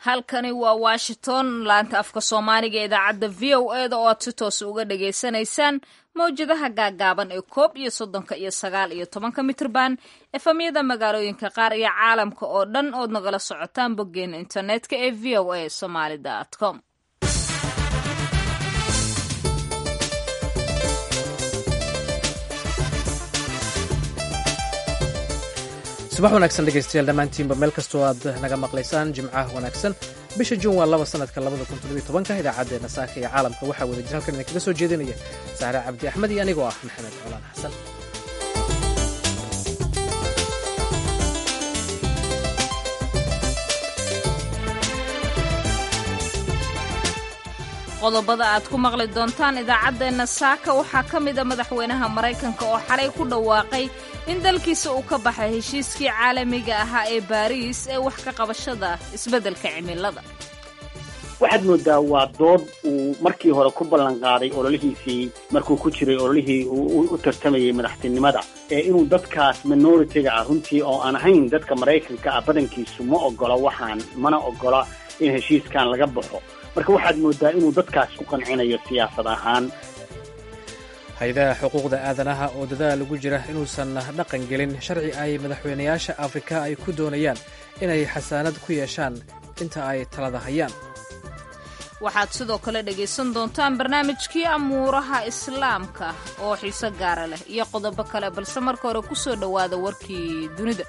halkani waa washington laanta afka soomaaliga ee idaacadda v o e da oo aad si toos uga dhagaysanaysaan mawjadaha gaagaaban ee koob iyo soddonka iyo sagaal iyo tobanka mitrban efamyada magaalooyinka qaar iyo caalamka oo dhan ood nagala socotaan boggeena internetka ee v o a somaly com subax wanaagsan dhegaystayaal dhammaantiinba meel kastoo aad naga maqlaysaan jimcaha wanaagsan bisha juun waa laba sanadka labada kun toddobiyo tobanka idaacaddeenna saaka iyo caalamka waxaa wada jir halkan idinkaga soo jeedinaya saare cabdi axmed iyo anigoo ah maxamed colaan xasan qodobada aad ku maqli doontaan idaacaddeenna saaka waxaa ka mid a madaxweynaha maraykanka oo xalay ku dhawaaqay in dalkiisa uu ka baxay heshiiskii caalamiga ahaa ee baariis ee wax ka qabashada isbeddelka cimilada waxaad moodaa waa dood uu markii hore ku ballan qaaday ololihiisii markuu ku jiray ololihii u tartamayay madaxtinimada ee inuu dadkaas minoritiga ah runtii oo aan ahayn dadka maraykanka ah badankiisu ma ogola waxaan mana ogola in heshiiskan laga baxo marka waxaad moodaa inuu dadkaas ku qancinayo siyaasad ahaan hay-adaha xuquuqda aadanaha oo dadaal ugu jira inuusan dhaqan gelin sharci ay madaxweynayaasha afrika ay ku doonayaan inay xasaanad ku yeeshaan inta ay talada hayaan waxaad sidoo kale dhegaysan doontaan barnaamijkii amuuraha islaamka oo xiise gaara leh iyo qodobo kale balse marka hore ku soo dhowaada warkii dunida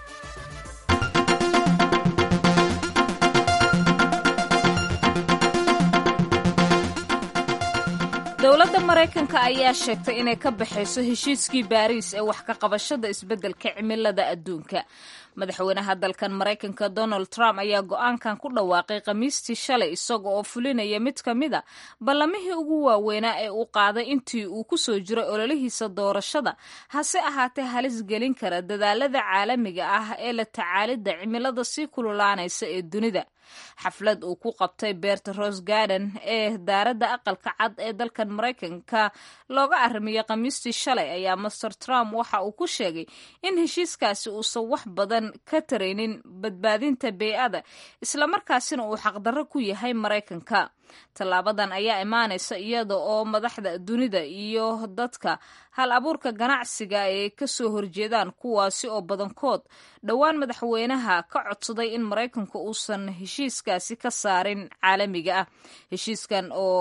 dowladda maraykanka ayaa sheegtay inay ka baxayso heshiiskii baariis ee wax ka qabashada isbeddelka cimilada adduunka madaxweynaha dalkan maraykanka donald trump ayaa go-aankan ku dhawaaqay khamiistii shalay isaga oo fulinaya mid ka mid a ballamihii ugu waaweynaa ee uu qaaday intii uu ku soo jiray ololihiisa doorashada hase ahaatee halis gelin kara dadaalada caalamiga ah ee la tacaalidda cimilada sii kululaanaysa ee dunida xaflad uu ku qabtay beerta rose garden ee daaradda aqalka cad ee dalkan maraykanka looga arrimiyey khamiistii shalay ayaa master trump waxa uu ku sheegay in heshiiskaasi uusan wax badan ka taraynin badbaadinta bey-ada islamarkaasina uu xaqdarro ku yahay maraykanka tallaabadan ayaa imaanaysa iyada oo madaxda dunida iyo dadka hal abuurka ganacsiga ay ka soo horjeedaan kuwaasi oo badankood dhowaan madaxweynaha ka codsaday in maraykanku uusan heshiiskaasi ka saarin caalamiga ah heshiiskan oo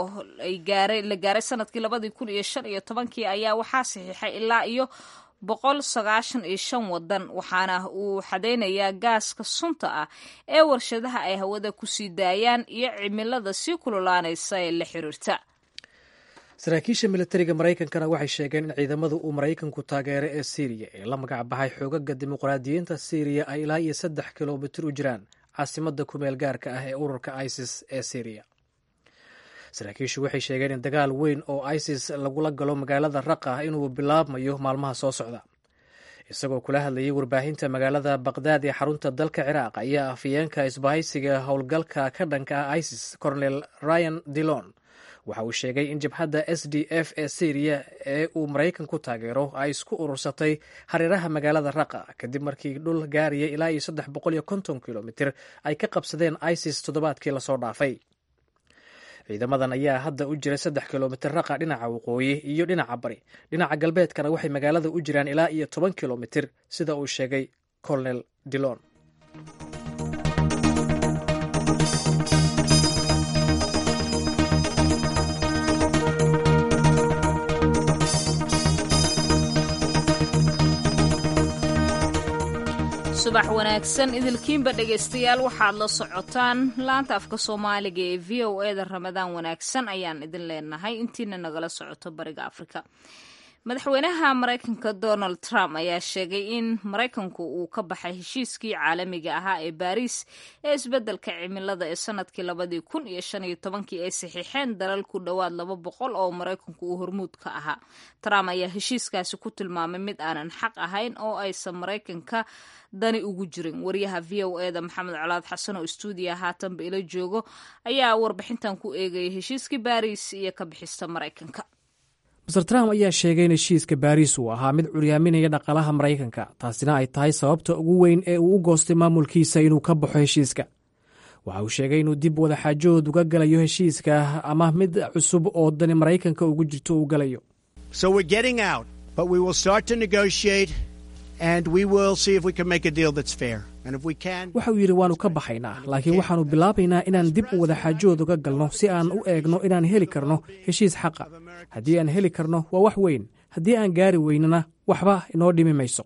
la gaaray sanadkii labadii kun iyo shan iyo tobankii ayaa waxaa saxiixay ilaa iyo boqol sagaashan iyo shan wadan waxaana uu xadaynayaa gaaska sunta ah ee warshadaha ay hawada kusii daayaan iyo cimilada sii kululaanaysa ee la xiriirta saraakiisha militariga maraykankana waxay sheegeen in ciidamada uu maraykanku taageero ee siiriya ee la magac baxay xoogaga dimuqraadiyiinta siiriya ay ilaa iyo saddex kilomitir u jiraan caasimada kumeel gaarka ah ee ururka isis ee siiriya saraakiishu waxay sheegeen in dagaal weyn oo isis lagula galo magaalada raqa inuu bilaabmayo maalmaha soo socda isagoo kula hadlayay warbaahinta magaalada baqdaad ee xarunta dalka ciraaq ayaa afayeenka isbahaysiga howlgalka ka dhanka ah isis cornel ryan dillon waxa uu sheegay in jabhadda s d f ee syriya ee uu maraykan ku taageero ay isku urursatay hareeraha magaalada raqa kadib markii dhul gaaraya ilaa iyo saddex boqol iyo konton kilomitir ay ka qabsadeen isis toddobaadkii lasoo dhaafay ciidamadan ayaa hadda u jira saddex kilomitir raqa dhinaca waqooyi iyo dhinaca bari dhinaca galbeedkana waxay magaalada u jiraan ilaa iyo toban kilomitir sida uu sheegay colonel dillon subax wanaagsan idilkiinba dhegaystayaal waxaad la socotaan laanta afka soomaaliga ee v o e da ramadaan wanaagsan ayaan idin leenahay intiina nagala socoto bariga afrika madaxweynaha maraykanka donald trump ayaa sheegay in maraykanku uu ka baxay heshiiskii caalamiga ahaa ee baariis ee isbeddelka cimilada ee sanadkii labadii kun iyo shan iyo tobankii ay saxiixeen dalal ku dhowaad laba boqol oo maraykanku uu hormuud ka ahaa trump ayaa heshiiskaasi ku tilmaamay mid aanan xaq ahayn oo aysan maraykanka dani ugu jirin wariyaha v o e da maxamed colaad xasan oo stuudiya haatanba ila joogo ayaa warbixintan ku eegaya heshiiskii baariis iyo ka bixista maraykanka master trump ayaa sheegay in heshiiska baariis uu ahaa mid curyaaminaya dhaqaalaha maraykanka taasina ay tahay sababta ugu weyn ee uu u goostay maamulkiisa inuu ka baxo heshiiska waxa uu sheegay inuu dib wadaxaajood uga galayo heshiiska ama mid cusub oo dani maraykanka ugu jirto uu galayo waxa uu yidhi waannu ka baxaynaa laakiin waxaannu bilaabaynaa inaan dib u wadaxaajood uga galno si aan u eegno inaan heli karno heshiis xaqa haddii aan heli karno waa wax weyn haddii aan gaari weynana waxba inoo dhimi mayso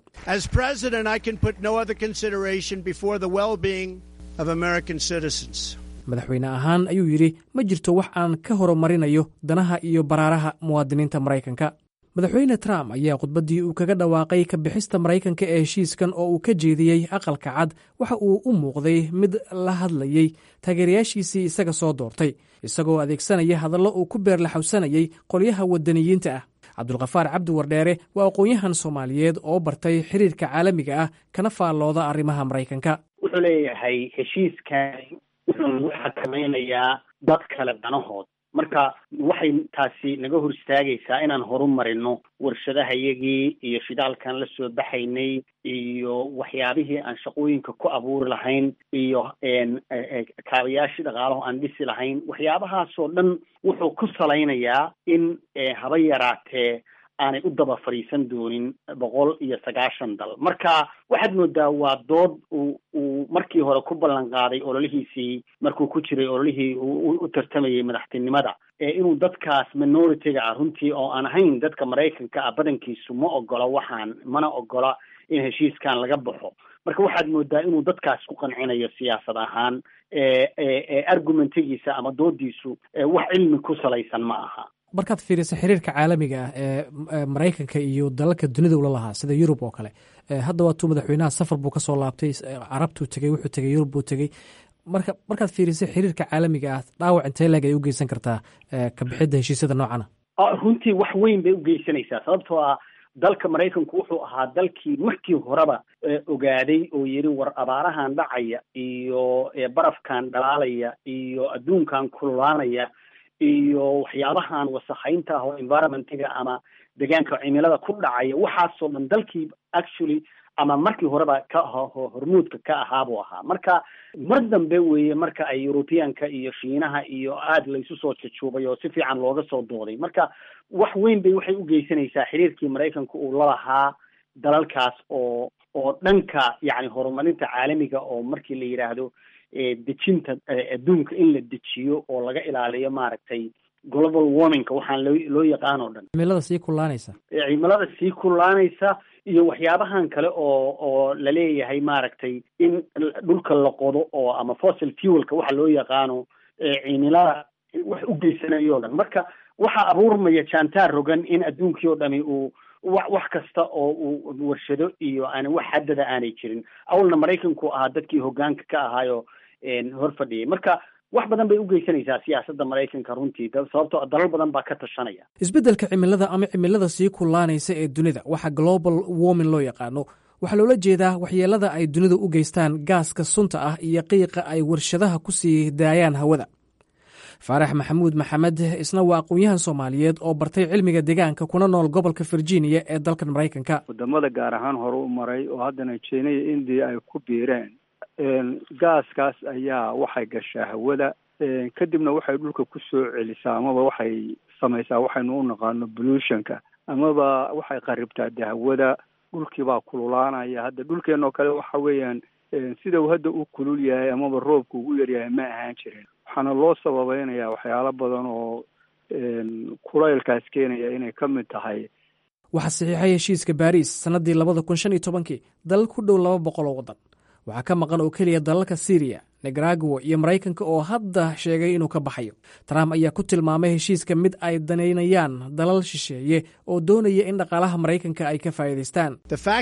madaxweyne ahaan ayuu yidhi ma jirto wax aan ka horumarinayo danaha iyo baraaraha muwaadiniinta maraykanka madaxweyne trump ayaa khudbaddii uu kaga dhawaaqay ka bixista maraykanka ee heshiiskan oo uu ka jeediyey aqalka cad waxa uu u muuqday mid la hadlayey taageerayaashiisii isaga soo doortay isagoo adeegsanaya hadallo uu ku beerlaxawsanayey qolyaha waddaniyiinta ah cabdulkhafaar cabdi wardheere waa aqoon-yahan soomaaliyeed oo bartay xiriirka caalamiga ah kana faallooda arrimaha maraykanka wuxuu leeyahay heshiiskan wuxuu nagu xakamaynayaa dad kale danahood marka waxay taasi naga hor istaagaysaa inaan horu marino warshadahayagii iyo shidaalkan la soo baxaynay iyo waxyaabihii aan shaqooyinka ku abuuri lahayn iyo kaabayaashii dhaqaalaho aan dhisi lahayn waxyaabahaasoo dhan wuxuu ku salaynayaa in haba yaraatee aanay u daba fadhiisan doonin boqol iyo sagaashan dal marka waxaad moodaa waa dood uu uu markii hore ku ballan qaaday ololihiisii markuu ku jiray ololihii u tartamayay madaxtinimada ee inuu dadkaas minority-ga ah runtii oo aan ahayn dadka maraykanka ah badankiisu ma ogola waxaan mana ogola in heshiiskan laga baxo marka waxaad moodaa inuu dadkaas ku qancinayo siyaasad ahaan argumentigiisa ama doodiisu wax cilmi ku salaysan ma aha markaad fiiriso xiriirka caalamiga ah ee maraykanka iyo dalalka dunida ula lahaa sida yurub oo kale hadda waatuu madaxweynaha safar buu kasoo laabtay carabtuu tegey wuxuu tegey yurub buu tegey marka markaad fiiriso xiriirka caalamiga ah dhaawac intee leeg ay u geysan kartaa ka bixidda heshiisyada noocana runtii wax weyn bay u geysanaysaa sababtoo ah dalka maraykanku wuxuu ahaa dalkii markii horeba ogaaday oo yidhi war abaarahan dhacaya iyo barafkan dhalaalaya iyo adduunkan kululaanaya iyo waxyaabahan wasakhaynta ah oo environmentiga ama deegaanka cimilada ku dhacaya waxaasoo dhan dalkii actually ama markii horeba ka hormuudka ka ahaabuu ahaa marka mar dambe weeye marka ay europeanka iyo shiinaha iyo aada laysu soo jajuubay oo si fiican looga soo dooday marka wax weyn bay waxay u geysanaysaa xiriirkii maraykanka uu lalahaa dalalkaas oo oo dhanka yacni horumarinta caalamiga oo markii la yidhaahdo dejinta adduunka in la dejiyo oo laga ilaaliyo maaragtay global warmingka waxaan loo loo yaqaan oo dhan cimilada sii kullaanaysa cimilada sii kullaanaysa iyo waxyaabahan kale oo oo laleeyahay maaragtay in dhulka la qodo oo ama fossil fuelka waxa loo yaqaano cimilada wax u geysanayo o dhan marka waxaa abuurmaya jantaar rogan in adduunkii oo dhami uu wa wax kasta oo uu warshado iyo aan wax haddada aanay jirin awalna maraykanku ahaa dadkii hoggaanka ka ahaayo hor fadhiyay marka wax badan bay u geysanaysaa siyaasadda maraykanka runtii sababtoo dalal badan baa ka tashanaya isbeddelka cimilada ama cimilada sii kullaanaysa ee dunida waxa global warming loo yaqaano waxaa loola jeedaa waxyeelada ay dunidu u geystaan gaaska sunta ah iyo qiiqa ay warshadaha ku sii daayaan hawada faarax maxamuud maxamed isna waa aqoon-yahan soomaaliyeed oo bartay cilmiga deegaanka kuna nool gobolka virginia ee dalkan maraykanka wadamada gaar ahaan hore u maray oo haddana jina iyo indiya ay ku biireen gaaskaas ayaa waxay gashaa hawada kadibna waxay dhulka ku soo celisaa amaba waxay samaysaa waxaynu u naqaano pollutionka amaba waxay qaribtaa de hawada dhulkiibaa kululaanaya hadda dhulkeenoo kale waxa weeyaan sida uu hadda u kulul yahay amaba roobka ugu yaryahay ma ahaan jirin waxaana loo sababeynaya waxyaalo badan oo kulaylkaas keenaya inay ka mid tahay waxaa saxiixay heshiiska baariis sannaddii labada kun shan iyo tobankii dalal ku dhow laba boqol oo waddan waxaa ka maqan oo keliya dalalka syriya nicaragua iyo maraykanka oo hadda sheegay inuu ka baxayo trump ayaa ku tilmaamay heshiiska mid ay danaynayaan dalal shisheeye oo doonaya in dhaqaalaha maraykanka ay ka faa'iidaystaan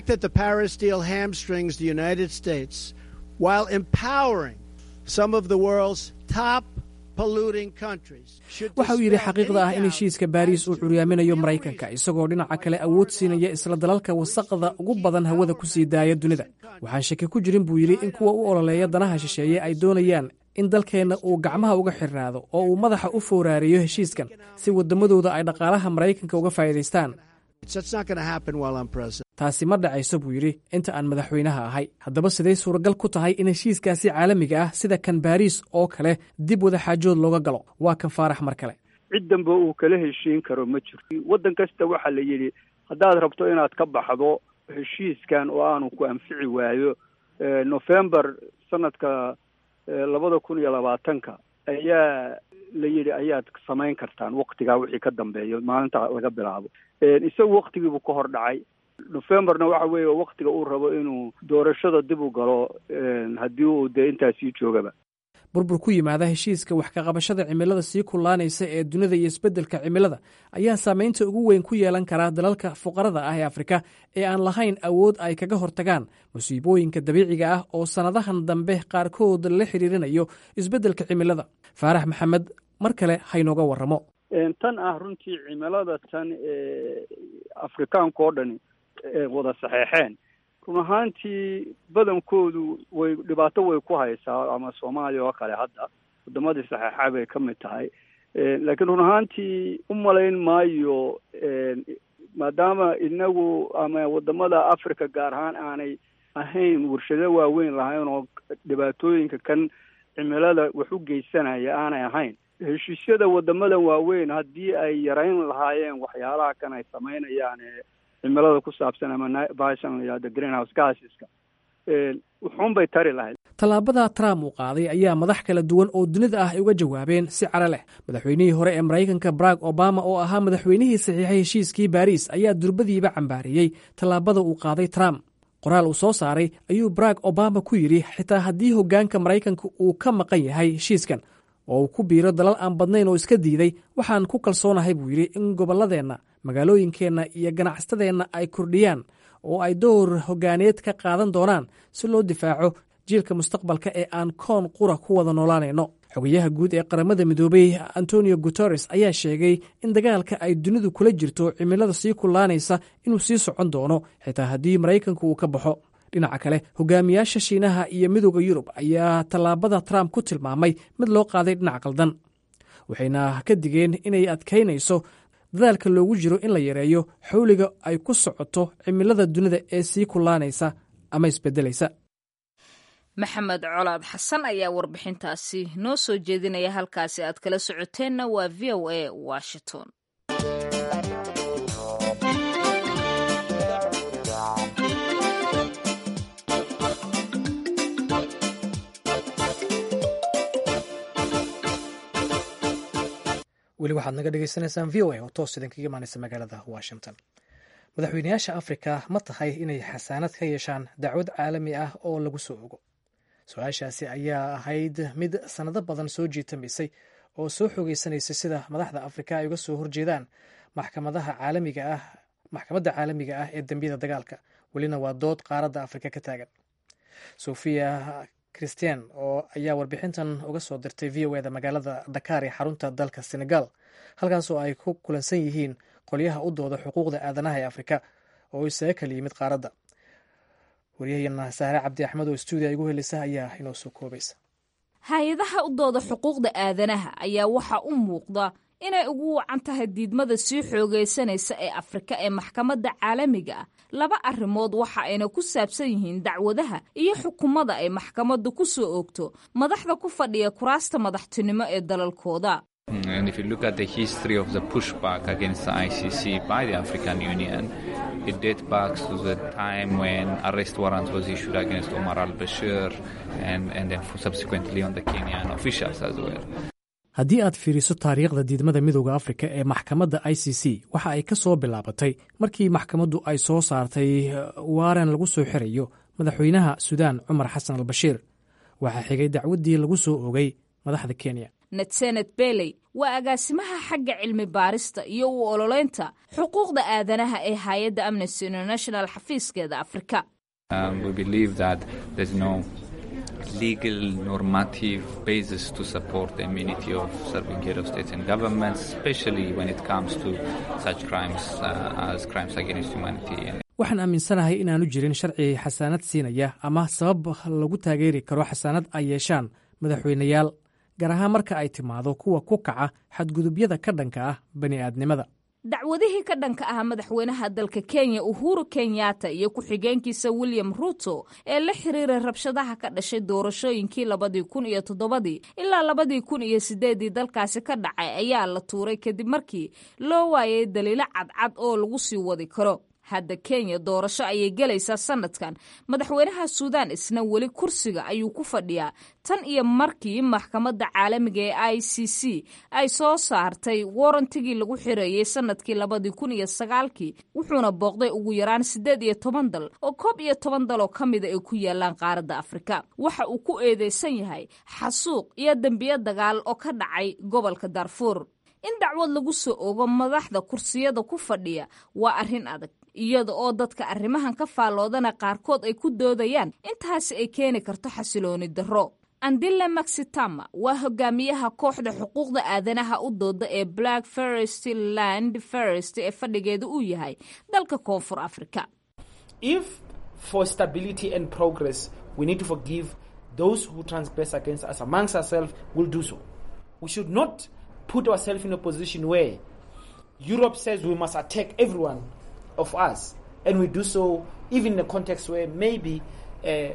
waxa uu yidhi xaqiiqda ah in heshiiska baariis uu curyaaminayo maraykanka isagoo dhinaca kale awood siinaya isla dalalka wasaqda ugu badan hawada ku sii daaya dunida waxaan shaki ku jirin buu yidhi in kuwa u ololeeya danaha shisheeye ay doonayaan in dalkeenna uu gacmaha uga xirnaado oo uu madaxa u fowraariyo heshiiskan si waddamadooda ay dhaqaalaha maraykanka uga faa'iidaystaan taasi ma dhacayso buu yidhi inta aan madaxweynaha ahay haddaba siday suuragal ku tahay in heshiiskaasi caalamiga ah sida kan baariis oo kale dib wadaxaajood looga galo waa kan faarax mar kale cid danba uu kala heshiin karo ma jirto waddan kasta waxaa la yidhi haddaad rabto inaad ka baxdo heshiiskan oo aanu ku anfici waayo november sanadka labada kun iyo labaatanka ayaa la yidhi ayaad samayn kartaan waktigaa wixii ka dambeeyo maalinta laga bilaabo isagu waktigiibuu ka hor dhacay novemberna waxa weeye waktiga uu rabo inuu doorashada dib u galo haddii uu dee intaasii joogaba burbur ku yimaada heshiiska wax kaqabashada cimilada sii kullaanaysa ee dunida iyo isbeddelka cimilada ayaa saameynta ugu weyn ku yeelan karaa dalalka fuqarada ah ee afrika ee aan lahayn awood ay kaga hortagaan musiibooyinka dabiiciga ah oo sannadahan dambe qaarkood la xiriirinayo isbeddelka cimilada faarax maxamed mar kale haynooga warramo tan ah runtii cimilada tan ee afrikaanka oo dhani wada saxeexeen run ahaantii badankoodu way dhibaato way ku haysaa ama soomaaliya oo kale hadda wadamadii saxeexa bay ka mid tahay laakiin run ahaantii u malayn maayo maadaama inagu ama wadamada africa gaar ahaan aanay ahayn warshado waaweyn lahayn oo dhibaatooyinka kan cimilada wax u geysanaya aanay ahayn heshiisyada wadamadan waaweyn haddii ay yarayn lahaayeen waxyaalaha kan ay samaynayaan ee cimilada ku saabsan ama bashan la yihahdo greenhouse gaasiska wuxuun bay tari lahayd tallaabada trump uu qaaday ayaa madax kala duwan oo dunida ah ay uga jawaabeen si caro leh madaxweynihii hore ee maraykanka barack obama oo ahaa madaxweynihii saxiixay heshiiskii baariis ayaa durbadiiba cambaariyey tallaabada uu qaaday trump qoraal uu soo saaray ayuu barack obama ku yidhi xitaa haddii hoggaanka maraykanka uu ka maqan yahay heshiiskan oo uu ku biiro dalal aan badnayn oo iska diiday waxaan ku kalsoonahay buu yidhi in gobolladeenna magaalooyinkeenna iyo ganacsatadeenna ay kordhiyaan oo ay door hoggaaneed ka qaadan doonaan si loo difaaco jiilka mustaqbalka ee aan koon qura ku wada noolaanayno xogayaha guud ee qaramada midoobey antonio guteres ayaa sheegay in dagaalka ay dunidu kula jirto cimilada sii kullaanaysa inuu sii socon doono xitaa haddii maraykanku uu ka baxo dhinaca kale hogaamiyaasha shiinaha iyo midooda yurub ayaa tallaabada trump ku tilmaamay mid loo qaaday dhinac qaldan waxayna ka digeen inay adkaynayso dadaalka loogu jiro in la yareeyo xawliga ay ku socoto cimilada dunida ee sii kullaanaysa ama isbedelaysa maxamed colaad xasan ayaa warbixintaasi noo soo jeedinaya halkaasi aad kala socoteenna waa v o a washington weli waxaad naga dhegeysaneysaan v o a oo toos idinkaga imaaneysa magaalada washington madaxweynayaasha afrika ma tahay inay xasaanad ka yeeshaan dacwad caalami ah oo lagu soo ogo su-aashaasi ayaa ahayd mid sannado badan soo jiitamaysay oo soo xogeysanaysay sida madaxda afrika ay uga soo horjeedaan maxkamadaha caalamiga ah maxkamadda caalamiga ah ee dembiyada dagaalka welina waa dood qaaradda afrika ka taagan sofia christian oo ayaa warbixintan uga soo dirtay v o eda magaalada dakaar ee xarunta dalka senegal halkaasoo ay ku kulansan yihiin qolyaha u dooda xuquuqda aadanaha ee afrika oo isaga kala yimid qaaradda waryahayana saare cabdi axmed oo stuudiya igu helisa ayaa inoo soo koobaysa hay-adaha u dooda xuquuqda aadanaha ayaa waxaa u muuqda inay ugu wacan tahay diidmada sii xoogaysanaysa ee afrika ee maxkamadda caalamiga ah laba arrimood waxa ayna ku saabsan yihiin dacwadaha iyo xukumada ay maxkamaddu ku soo oogto madaxda ku fadhiya kuraasta madaxtinimo ee dalalkooda And if you look at the history of the pushback against the ICC by the African Union, it dates back to the time when arrest warrant was issued against Omar al-Bashir and, and then subsequently on the Kenyan officials as well. haddii aad fiiriso taariikhda diidmada midooda afrika ee maxkamadda i c c waxa ay ka soo bilaabatay markii maxkamaddu ay soo saartay waaran lagu soo xirayo madaxweynaha suudaan cumar xasan al bashiir waxaa xigay dacwaddii lagu soo ogay madaxda kenya netsenet beley waa agaasimaha xagga cilmi baarista iyo u ololeynta xuquuqda aadanaha ee hay-adda amnesty international xafiiskeeda afrika legal normative basis to support the immunity of serving head of states and governments, especially when it comes to such crimes uh, as crimes against humanity. waxaan aaminsanahay inaanu jirin sharci xasaanad siinaya ama sabab lagu taageeri karo xasaanad ay yeeshaan madaxweyneyaal gaar ahaan marka ay timaado kuwa ku kaca xadgudubyada ka dhanka ah bani aadnimada dacwadihii ka dhanka ah madaxweynaha dalka kenya uhuru kenyatta iyo ku-xigeenkiisa william ruto ee la xiriiray rabshadaha ka dhashay doorashooyinkii labadii kun iyo toddobadii ilaa labadii kun iyo sideedii dalkaasi ka dhacay ayaa la tuuray kadib markii loo waayay daliilo cadcad oo lagu sii wadi karo hadda kenya doorasho ayay gelaysaa sanadkan madaxweynaha suudaan isna weli kursiga ayuu ku fadhiyaa tan iyo markii maxkamadda caalamiga ee i c c ay soo saartay warantigii lagu xireeyey sanadkii labadii kun iyo sagaalkii wuxuuna booqday ugu yaraan siddeed iyo toban dal oo koob iyo toban dal oo ka mida ay ku yaalaan qaaradda afrika waxa uu ku eedeysan yahay xasuuq iyo dembiyo dagaal oo ka dhacay gobolka darfuur in dacwad lagu soo ogo madaxda kursiyada ku fadhiya waa arrin adag iyada oo dadka arrimahan ka faalloodana qaarkood ay ku doodayaan intaasi ay keeni karto xasilooni darro andile maxitama waa hogaamiyaha kooxda xuquuqda aadanaha u dooda ee black ferest land ferest ee fadhigeeda uu yahay dalka koonfur afrika if for stability and progress we need to forgive those who transgress against us amongst ourselves will do so we should not put ourselves in a position where Europe says we must attack everyone of us, and we do so even in a context where maybe uh,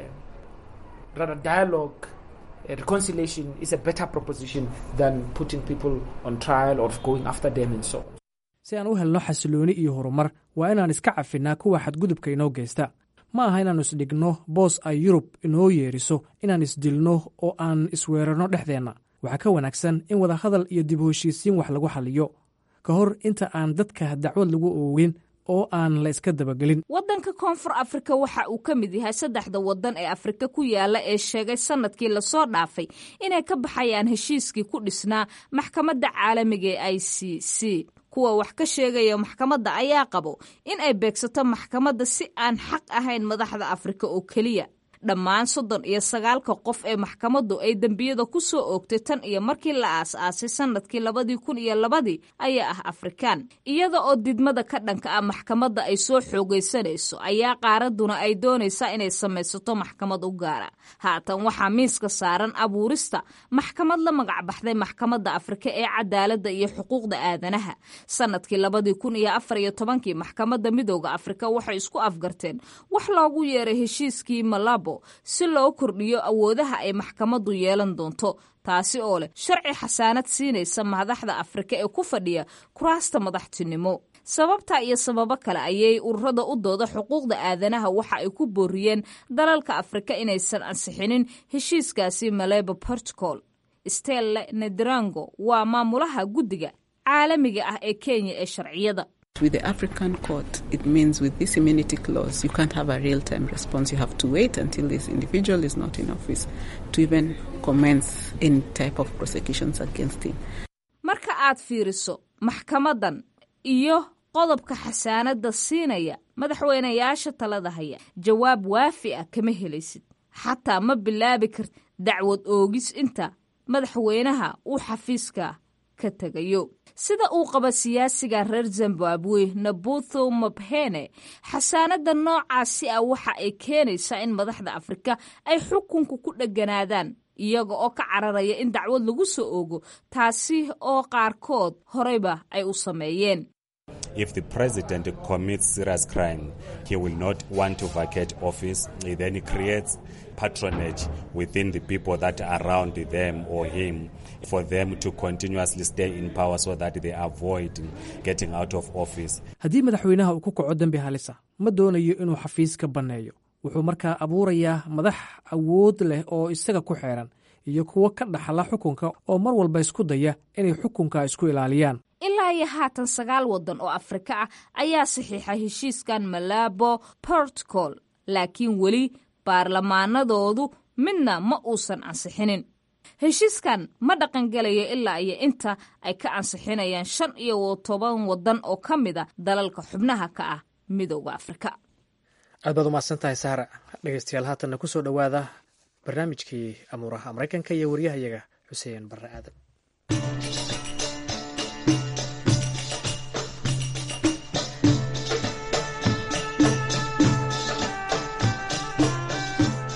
rather dialogue, uh, reconciliation is a better proposition than putting people on trial or going after them and so on. si aan u helno xasilooni iyo horumar waa inaan iska cafinnaa kuwa xadgudubka inoo geysta ma aha inaannu isdhigno boos ay yurub inoo yeeriso inaan isdilno oo aan isweerarno dhexdeenna waxaa ka wanaagsan in wadahadal iyo dib u heshiisiin wax lagu xaliyo ka hor inta aan dadka dacwad lagu oogin oo aan la iska dabagelin waddanka koonfur afrika waxa uu ka mid yahay saddexda waddan ee afrika ku yaala ee sheegay sanadkii lasoo dhaafay inay ka baxayaan heshiiskii ku dhisnaa maxkamadda caalamiga ee i c c kuwa wax ka sheegaya maxkamadda ayaa qabo in ay beegsato maxkamadda si aan xaq ahayn madaxda afrika oo keliya dhammaan soddon iyo sagaalka qof ee maxkamaddu ay dembiyada ku soo oogtay tan iyo markii la aas-aasay sanadkii labadii kun iyo labadii ayaa ah afrikaan iyada oo didmada ka dhanka ah maxkamadda ay soo xoogaysanayso ayaa qaaraduna ay doonaysaa inay samaysato maxkamad u gaara haatan waxaa miiska saaran abuurista maxkamad la magacbaxday maxkamadda afrika ee cadaaladda iyo xuquuqda aadanaha sanadkii labadii kun iyo afar iyo tobankii maxkamadda midooda afrika waxay isku afgarteen wax loogu yeeray heshiiskii malabo si loo kordhiyo awoodaha ay maxkamaddu yeelan doonto taasi oo leh sharci xasaanad siinaysa madaxda afrika ee ku fadhiya kuraasta madaxtinimo sababta iyo sababo kale ayay ururada u dooda xuquuqda aadanaha waxa ay ku booriyeen dalalka afrika inaysan ansixinin heshiiskaasi malebo protocol stelle nederango waa maamulaha guddiga caalamiga ah ee kenya ee sharciyada With the African court, it means with this immunity clause, you can't have a real time response. You have to wait until this individual is not in office to even commence any type of prosecutions against him. marka aad fiiriso maxkamadan iyo qodobka xasaanadda siinaya madaxweynayaasha talada haya jawaab waafi ah kama helaysid xataa ma bilaabi karti dacwad oogis inta madaxweynaha uu xafiiska ka tegayo sida uu qaba siyaasiga reer zimbabwe nabutho mabhene xasaanadda noocaasi ah waxa ay keenaysaa in madaxda afrika ay xukunka ku dheganaadaan iyaga oo ka cararaya in dacwad lagu soo oogo taasi oo qaarkood horeyba ay u sameeyeen If the president commits serious crime, he will not want to vacate office. He then creates patronage within the people that are around them or him for them to continuously stay in power so that they avoid getting out of office. haddii madaxweynaha uu ku kaco dembi halisa ma doonayo inuu xafiiska banneeyo wuxuu markaa abuurayaa madax awood leh oo isaga ku xeeran iyo kuwo ka dhaxla xukunka oo mar walba isku daya inay xukunka isku ilaaliyaan ilaa iyo haatan sagaal waddan oo afrika ah ayaa saxiixa heshiiskan malabo protocol laakiin weli baarlamaanadoodu midna ma uusan ansixinin heshiiskan ma dhaqangelayo ilaa iyo inta ay ka ansixinayaan shan iyo toban waddan oo ka mid a dalalka xubnaha ka ah midooda afrika aad baad umahadsan tahay saara dhegeystayaal haatanna ku soo dhowaada barnaamijkii amuuraha maraykanka iyo waryahayaga xuseen barre aadan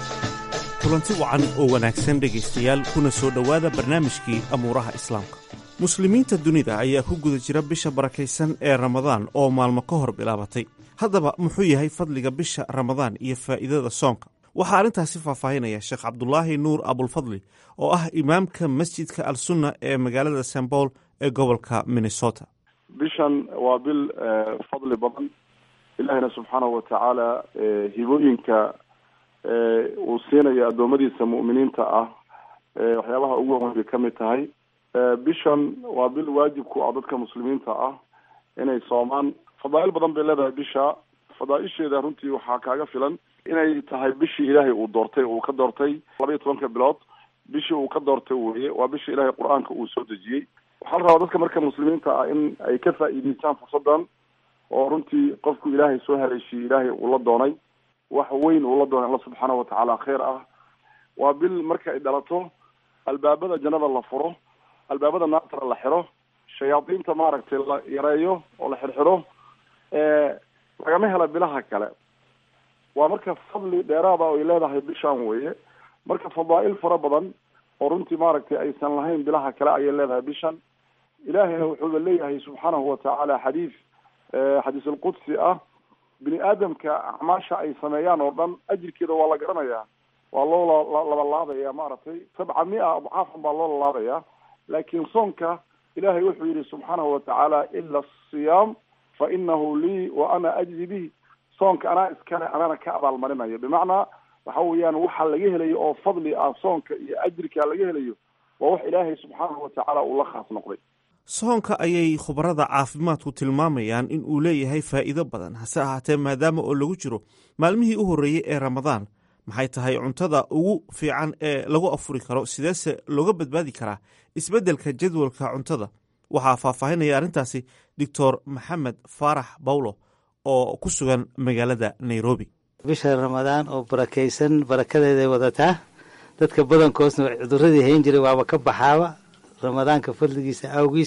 kulanti wacan oo wanaagsan dhegaystayaal kuna soo dhowaada barnaamijkii amuuraha islaamka muslimiinta dunida ayaa ku guda jira bisha barakaysan ee ramadaan oo maalmo ka hor bilaabatay haddaba muxuu yahay fadliga bisha ramadaan iyo faa'iidada soonka waxaa arrintaasi faahfaahinaya sheekh cabdulaahi nuur abulfadli oo ah imaamka masjidka al sunna ee magaalada st paul ee gobolka minnesota bishan waa bil fadli badan ilaahina subxaanahu watacaala hibooyinka uu siinayo addoommadiisa mu'miniinta ah waxyaabaha ugu horan bay ka mid tahay bishan waa bil waajib ku ah dadka muslimiinta ah inay soomaan fadaa'il badan bay leedahay bisha fadaaisheeda runtii waxaa kaaga filan inay tahay bishii ilaahay uu doortay uu ka doortay laba iyo tobanka bilood bishii uu ka doortay weye waa bishii ilaahay qur-aanka uu soo dejiyey waxaa la rabaa dadka marka muslimiinta ah in ay ka faa'iideystaan fursadan oo runtii qofku ilaahay soo haleeshiyey ilaahay uu la doonay wax weyn uu la doonay alla subxaanahu watacaala khayr ah waa bil marka ay dhalato albaabada jannada la furo albaabada naartana la xiro shayaadiinta maaragtay la yareeyo oo la xirxiro lagama hela bilaha kale waa marka fadli dheeraada oo ay leedahay bishan weye marka fadaa'il fara badan oo runtii maaragtay aysan lahayn bilaha kale ayay leedahay bishan ilaahayna wuxuuba leeyahay subxaanahu watacaala xadiis xadiis alqudsi ah bini aadamka acmaasha ay sameeyaan oo dhan ajirkeeda waa la garanayaa waa loo labalaabaya maaragtay sabca mia adcaafan baa loo lalaabaya laakiin soonka ilahay wuxuu yihi subxaanahu watacaala ila asiyaam fa inahu lii wa ana ajzi bihi soonka anaa iskale anana ka abaalmarinayo bimacnaa waxa weeyaan waxa laga helayo oo fadli ah soonka iyo ajirka laga helayo waa wax ilaahay subxaanahu watacaala uu la khaas noqday soonka ayay khubarada caafimaadku tilmaamayaan in uu leeyahay faa'iido badan hase ahaatee maadaama oo lagu jiro maalmihii u horreeyey ee ramadaan maxay tahay cuntada ugu fiican ee lagu afuri karo sideese looga badbaadi karaa isbeddelka jadwalka cuntada waxaa faahfaahinaya arrintaasi doctor maxamed faarax bawlo oo ku sugan magaalada nairobi bisha ramadaan oo barakaysan barakadeeday wadataa dadka badankoosna cuduradii hayn jiray waaba ka baxaaba ramadaanka fadligiisa awgiis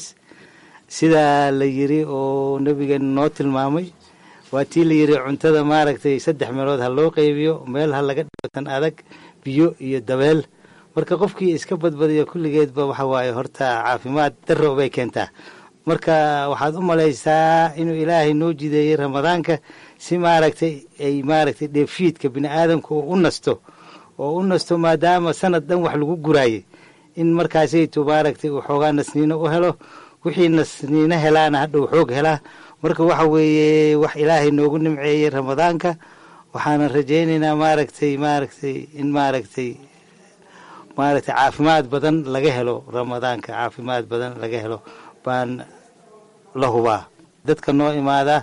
sidaa la yiri oo nabigeena noo tilmaamay waa tii la yiri cuntada maaragtay saddex meelood ha loo qaybiyo meel ha laga dhigo tan adag biyo iyo dabeel marka qofkii iska badbadiyo kulligeedba waxa waaye horta caafimaad darro bay keentaa marka waxaad u malaysaa inuu ilaahay noo jideeyey ramadaanka si maaragtay ay maaragtay dheefshiidka bini aadamka oo u nasto oo u nasto maadaama sanad dhan wax lagu guraayay in markaasaytu maaragtay uu xoogaa nasniino u helo wixii nasniino helaana hadhau xoog helaa marka waxa weeye wax ilaahay noogu nimceeyey ramadaanka waxaanan rajaynaynaa maaragtay maaragtay in maaragtay maaragtay caafimaad badan laga helo ramadaanka caafimaad badan laga helo baan la hubaa dadka noo imaada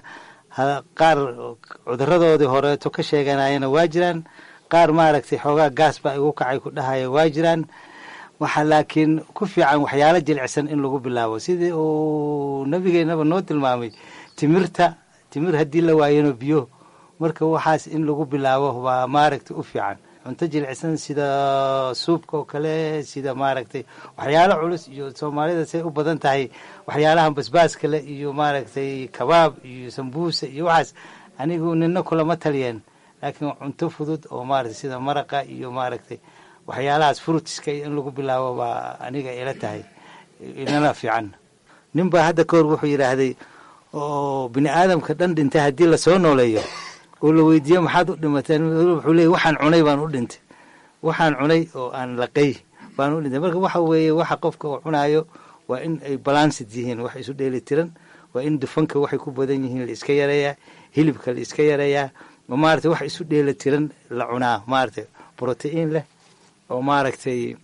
qaar cuduradoodii horeeto ka sheeganayana waa jiraan qaar maaragtay xoogaa gaas baa igu kacay ku dhahaya waa jiraan waxaa laakiin ku fiican waxyaalo jilicsan in lagu bilaabo sidii uu nabigeenaba noo tilmaamay timirta timir haddii la waayano biyo marka waxaas in lagu bilaabo waa maaragtay u fiican cunto jilicsan sida suubka oo kale sida maaragtay waxyaalo culus iyo soomaalida say u badan tahay waxyaalahan basbaaska le iyo maaragtay kabaab iyo sambuusa iyo waxaas anigu nina kulama taliyeen laakiin cunto fudud oo maaragtay sida maraqa iyo maaragtay waxyaalahaas frutiska in lagu bilaabo baa aniga ila tahay inala fiican nin baa hadda kahor wuxuu yidhaahday oo bini aadamka dhan dhintay haddii lasoo nooleeyo oo la weydiiyo maxaad u dhimateen wuxuu leeyay waxaan cunay baan u dhintay waxaan cunay oo aan laqay baan u dhintay marka waxa weeye waxa qofka uu cunaayo waa in ay balansid yihiin wax isu dheeli tiran waa in dufanka waxay ku badan yihiin la iska yareeyaa hilibka la iska yareeyaa oo maaragtay wax isu dheeli tiran la cunaa maaragtay brotiin leh oo maaragtay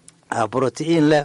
brotiin leh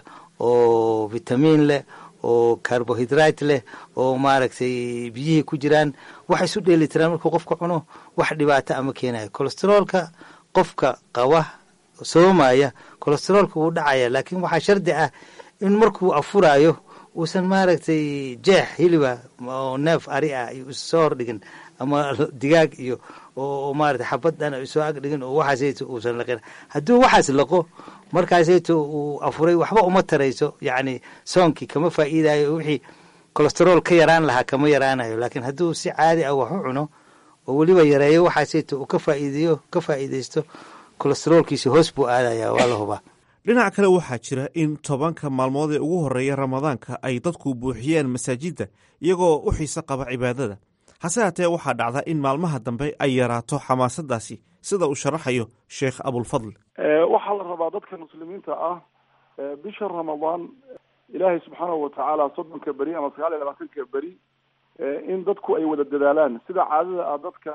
oo vitamiin leh oo carbohydrate leh oo maaragtay biyihii ku jiraan wax isu dheeli tiraan markuu qofka cuno wax dhibaato ama keenayo colesteroolka qofka qaba soomaya colesteroolka wuu dhacaya laakiin waxaa shardi ah in markuu afuraayo uusan maaragtay jeex hiliba oo neef ari ah iyo soo hordhigin ama digaag iyo oo maaragtay xabad dhan soo agdhigin oo waxaasayto uusan laqin hadduu waxaas laqo markaasayto uu afuray waxba uma tarayso yacni soonkii kama faa'iidayo wixii colesterool ka yaraan lahaa kama yaraanayo laakiin hadduu si caadi ah wax u cuno oo weliba yareeyo waxaasayto uu ka faa'iideeyo ka faa'iidaysto colesteroolkiisi hoos buu aadaya waa la hubaa dhinaca kale waxaa jira in tobanka maalmood ee ugu horreeya ramadaanka ay dadku buuxiyeen masaajidda iyagoo u xiise qaba cibaadada hase haatee waxaa dhacda in maalmaha dambe ay yaraato xamaasadaasi sida uu sharaxayo sheekh abulfadl waxaa la rabaa dadka muslimiinta ah bisha ramadaan ilaahay subxaanahu watacaala soddonka beri ama sagaal iyo labaatanka beri in dadku ay wada dadaalaan sida caadada ah dadka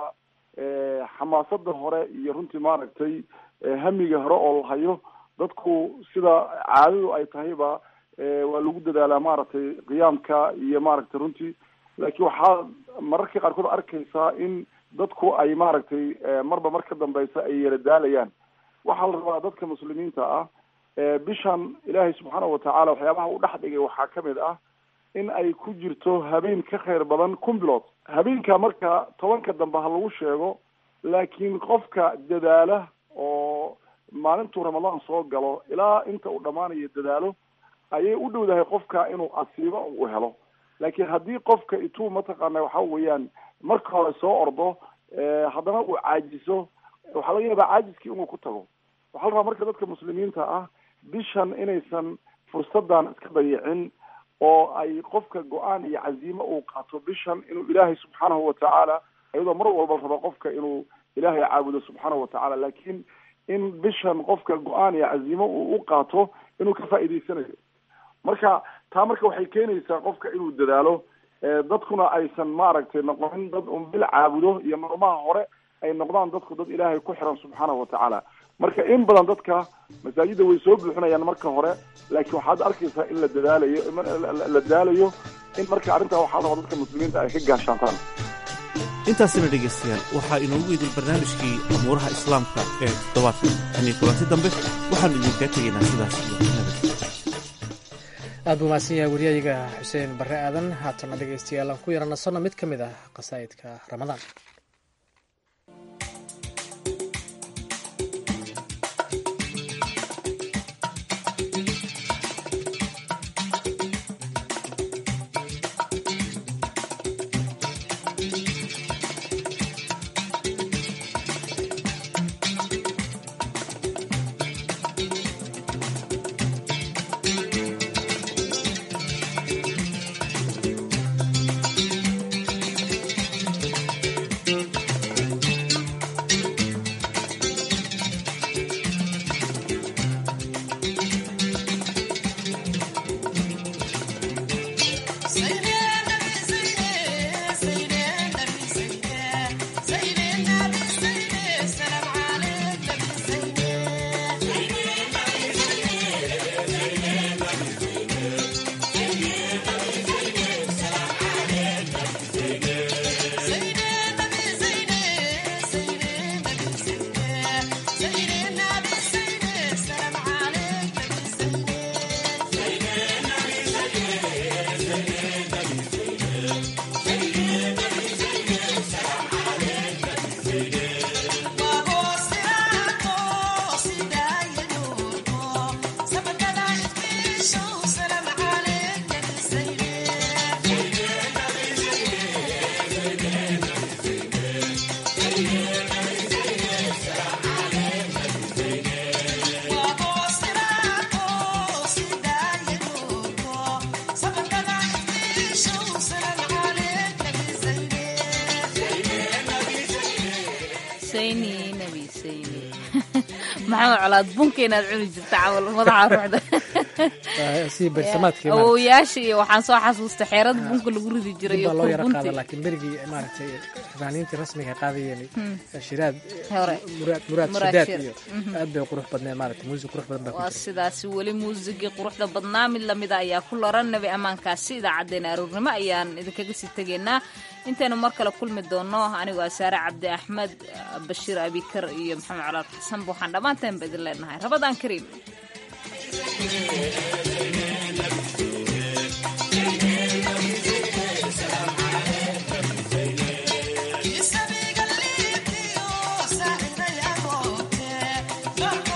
xamaasada hore iyo runtii maaragtay hamiga hore oo la hayo dadku sida caadadu ay tahayba waa lagu dadaalaa maaragtay qiyaamka iyo maaragtay runtii laakiin waxaa mararka qaarkood arkaysaa in dadku ay maaragtay marba mar ka dambeysa ay yara daalayaan waxaa la rabaa dadka muslimiinta ah bishan ilaahay subxaanahu watacaala waxyaabaha u dhex dhigay waxaa kamid ah in ay ku jirto habeen ka khayr badan kun bilood habeenka marka tobanka dambe ha lagu sheego laakiin qofka dadaala oo maalintuu ramadaan soo galo ilaa inta uu dhammaanayo dadaalo ayay u dhowdahay qofka inuu asiibo u helo laakiin haddii qofka ituu mataqaana waxa weeyaan marka hore soo ordo haddana uu caajiso waxaa laga yaabaa caajiskii inuu ku tago waxaa la rabaa marka dadka muslimiinta ah bishan inaysan fursadan iska dayicin oo ay qofka go-aan iyo caziimo uu qaato bishan inuu ilaahay subxaanahu watacaala iyadoo mar walba raba qofka inuu ilaahay caabudo subxaanahu watacaala laakiin in bishan qofka go-aan iyo caziimo uu u qaato inuu ka faa'iidaysanayo marka taa marka waxay keenaysaa qofka inuu dadaalo dadkuna aysan maaragtay noqonin dad un bil caabudo iyo maalmaha hore ay noqdaan dadku dad ilaahay ku xiran subxaanahu watacaala marka in badan dadka masaajidda way soo buuxinayaan marka hore laakiin waxaad arkaysaa in la dadaalayo la daalayo in marka arrintaa waxaa raba dadka muslimiinta ay ka gaashaantaan intaasina dhegaystayaal waxaa inoogu idil barnaamijkii amuuraha islaamka ee toddobaadka tanii kulanti dambe waxaanu idinkaa tegaynaa sidaas iyo nabad aad buu mahadsan yahay wariyayga xuseen barre aadan haatana dhegaystayaal aan ku yaranasano mid ka mid ah qasaa'idka ramadaan maxamed colaad bunka inaad cuni jirta camal madaxa ruuxda si barsamaadkii awowayaasha iyo waxaan soo xasuusta xeerada bunka lagu ridi jiray dib iyo baa loo yara qaada bunti laakiin berigii maaragtay fanaaniintii rasmiga qaadayeen shiraad Hore. muraad muraad Muraad shidaad Shir. iyo Mhm. aad bay qurux badneed maaragtay muusig qurux badan baa ku waa jira sidaasi weli muusigii quruxda badnaa mid lamida ayaa ku loran nabi ammaankaasi idaacaddeenna aroornimo ayaan idinkaga sii tegaynaa intaynu mar kale kulmi doono anigoo ah saare cabdi axmed bashiir abikar iyo maxamed colaad xasan waxaan dhammaantaanba idin leenahay rabadaan kariim Isabiga liitiyo saaxiibaya moote